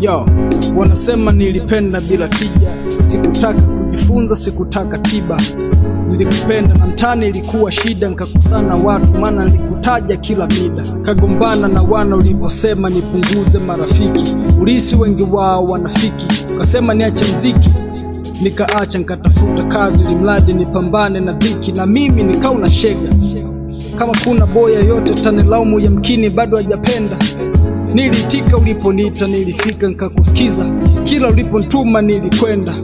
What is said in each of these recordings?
Yo, wanasema nilipenda bila tija, sikutaka kujifunza, sikutaka tiba. Nilikupenda na mtani ilikuwa shida, nikakusana watu, maana nilikutaja kila mida. Kagombana na wana uliposema nipunguze marafiki, ulisi wengi wao wanafiki, ukasema niache mziki nikaacha nikatafuta kazi, limradi nipambane na dhiki, na mimi nikauna shega. Kama kuna boya yote tanilaumu, yamkini bado hajapenda. Niliitika uliponiita, nilifika nikakusikiza, kila uliponituma nilikwenda.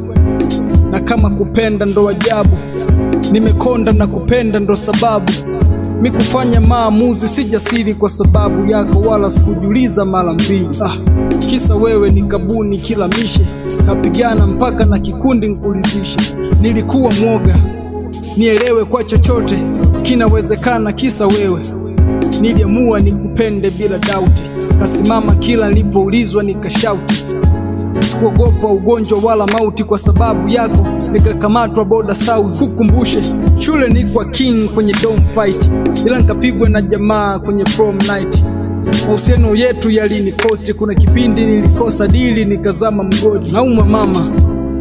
Na kama kupenda ndo ajabu, nimekonda na kupenda ndo sababu mi kufanya maamuzi si jasiri kwa sababu yako, wala sikujiuliza mara mbili. Ah, kisa wewe nikabuni kila mishe, kapigana mpaka na kikundi nkulizishe. Nilikuwa mwoga nielewe kwa chochote kinawezekana, kisa wewe. Niliamua nikupende bila dauti, kasimama kila nilipoulizwa nikashauti. Sikuogopa ugonjwa wala mauti kwa sababu yako, nikakamatwa boda south. Kukumbushe shule ni kwa king kwenye dome fight, ila nikapigwa na jamaa kwenye prom night. Mahusiano yetu yalinikosti, kuna kipindi nilikosa dili nikazama mgodi. Naumwa mama,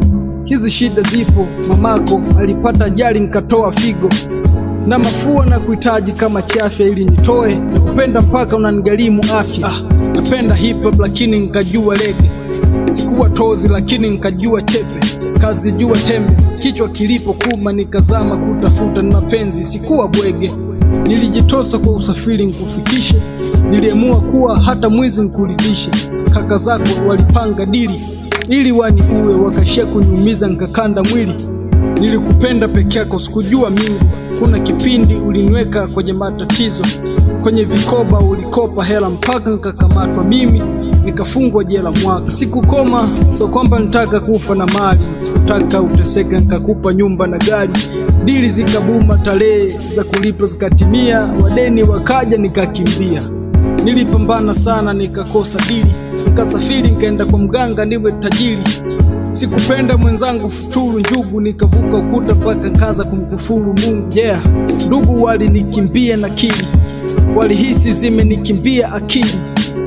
hizi shida zipo. Mamako alipata ajali nikatoa figo na mafua na kuhitaji kama chafya ili nitoe na kupenda mpaka unanigharimu afya. Ah, napenda hip hop lakini nikajua lege, sikuwa tozi lakini nikajua chepe, kazi jua tembe, kichwa kilipo kuma nikazama kutafuta na mapenzi, sikuwa bwege. Nilijitosa kwa usafiri nikufikishe, niliamua kuwa hata mwizi nikuridhishe. Kaka zako walipanga dili ili wani uwe, wakashia kuniumiza nikakanda mwili. Nilikupenda peke yako, sikujua mingu. Kuna kipindi uliniweka kwenye matatizo, kwenye vikoba ulikopa hela mpaka nikakamatwa mimi nikafungwa jela mwaka. Sikukoma, so kwamba nitaka kufa na mali, sikutaka uteseke, nikakupa nyumba na gari. Dili zikabuma, tarehe za kulipa zikatimia, wadeni wakaja, nikakimbia. Nilipambana sana, nikakosa dili, nikasafiri, nikaenda kwa mganga niwe tajiri. Sikupenda mwenzangu futuru njugu, nikavuka ukuta mpaka nkaanza kumkufuru Mungu. Yeah, ndugu walinikimbia na kili, walihisi zimenikimbia akili,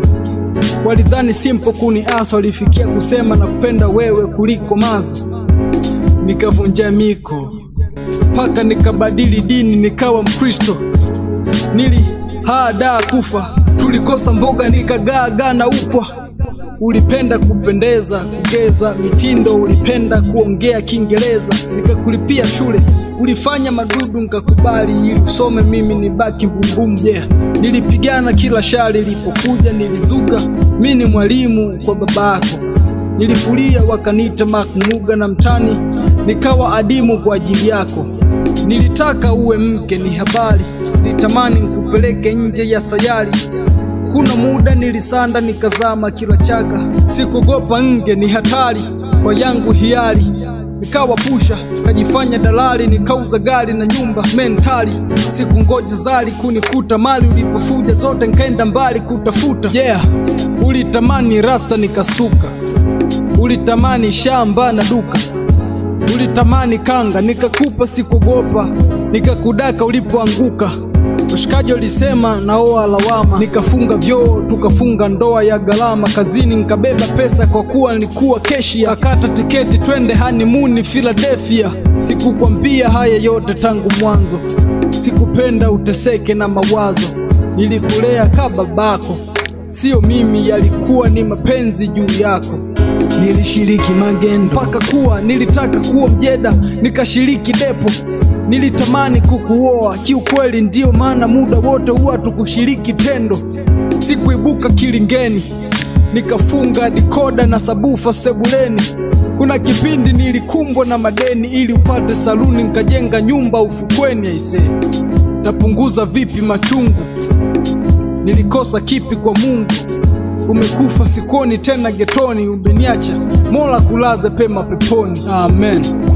walidhani simpo kuniasa, walifikia kusema na kupenda wewe kuliko mazo. Nikavunja miko mpaka nikabadili dini, nikawa Mkristo. Nili hada kufa, tulikosa mboga, nikagaagaa na upwa Ulipenda kupendeza, kugeza mitindo, ulipenda kuongea Kiingereza, nikakulipia shule. Ulifanya madudu nikakubali, ili usome mimi nibaki mbumbumu. Yeah, nilipigana kila shari ilipokuja, nilizuga mi ni mwalimu kwa babako. Nilifulia wakaniita makmuga na mtani, nikawa adimu kwa ajili yako. Nilitaka uwe mke, ni habari, nilitamani nikupeleke nje ya sayari kuna muda nilisanda nikazama kila chaka, sikuogopa nge, ni hatari kwa yangu hiari. Nikawa pusha kajifanya dalali, nikauza gari na nyumba mentali. Sikungoja zali kunikuta mali ulipofuja zote, nkaenda mbali kutafuta. Yeah, ulitamani rasta nikasuka, ulitamani shamba na duka, ulitamani kanga nikakupa, sikuogopa nikakudaka ulipoanguka. Washikaji walisema naoa lawama, nikafunga vyoo tukafunga ndoa ya gharama. Kazini nikabeba pesa kwa kuwa nilikuwa keshi, akata tiketi twende hanimuni Philadelphia. Sikukwambia haya yote tangu mwanzo, sikupenda uteseke na mawazo. Nilikulea ka babako, sio mimi, yalikuwa ni mapenzi juu yako. Nilishiriki magendo mpaka kuwa nilitaka kuwa mjeda, nikashiriki depo Nilitamani kukuoa kiukweli, ndiyo maana muda wote huwa tukushiriki tendo. Sikuibuka kilingeni, nikafunga dikoda na sabufa sebuleni. Kuna kipindi nilikumbwa na madeni, ili upate saluni, nikajenga nyumba ufukweni. Aisee, tapunguza vipi machungu? Nilikosa kipi kwa Mungu? Umekufa sikoni tena getoni, umeniacha Mola kulaze pema peponi, amen.